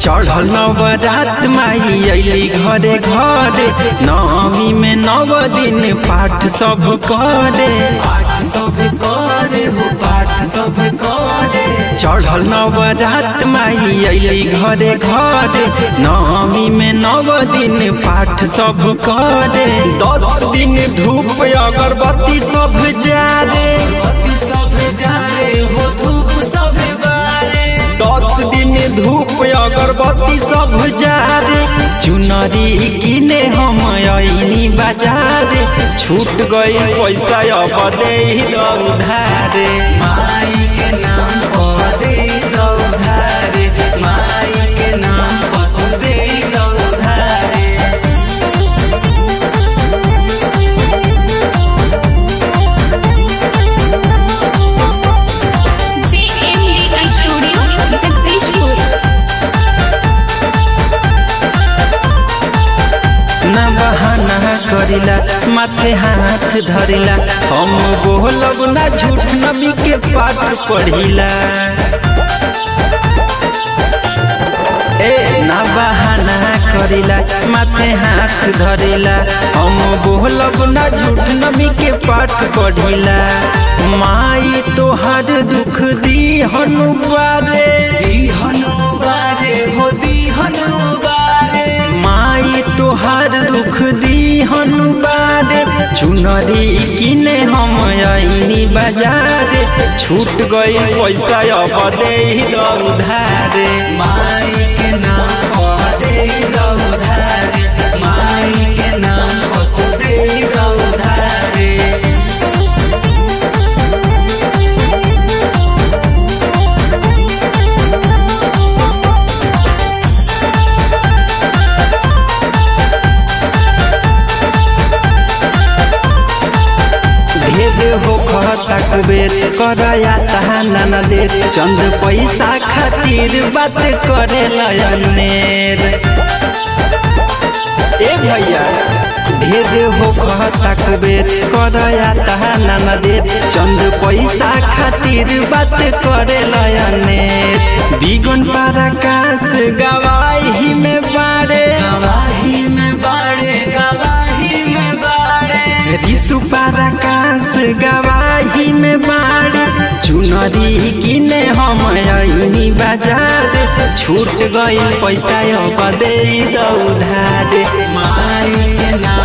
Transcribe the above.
चढ़ल नवरात माई अली घरे घरे नवमी में नव दिन पाठ सब करे पाठ सब करे हो पाठ सब करे चढ़ल नवरात माई अली घरे घरे नवमी में नव दिन पाठ सब करे दस दिन धूप अगरबत्ती सब जारे पति सब जारे हो धूप सब बारे दस दिन धूप अगरबत्ती सब जारे चुनरी किने हम ऐनी बाजारे छूट गई पैसा अब दे उधारे माई के नाम पर दे दो उधारे माई के नाम पर दे दो उधारे CMD Studio Successful. न बहाना करिला माथे हाथ धरिला हम बोलब ना झूठ नबी के पाठ पढ़िला ए ना बहाना करिला माथे हाथ धरिला हम बोलब ना झूठ नबी के पाठ पढ़िला माई तोहर दुख दी हनुबारे दी हनुबारे हो दी हनुबारे माई तोहार दुख दी हनुबारे चुनरी किने हम आईनी बाजारे छूट गई पैसा अब दे उधारे माई के नाम पर दे दो उधारे माई के नाम पर दे दो उधारे ढेर हो खाता कुबेर करया तहाना न दे चंद पैसा खातिर बात करे लयनेर ए भैया ढेर हो खाता कुबेर करया तहाना न दे चंद पैसा खातिर बात करे लयनेर बिगन पराकाश गवाही में बारे गवाही में बाड़े गवाही में बाड़े रिसु पराकाश गवाही में बाड़े चुनरी किने हम ऐनी बाजार छूट गई पैसा अब दे दो उधारे माई के नाम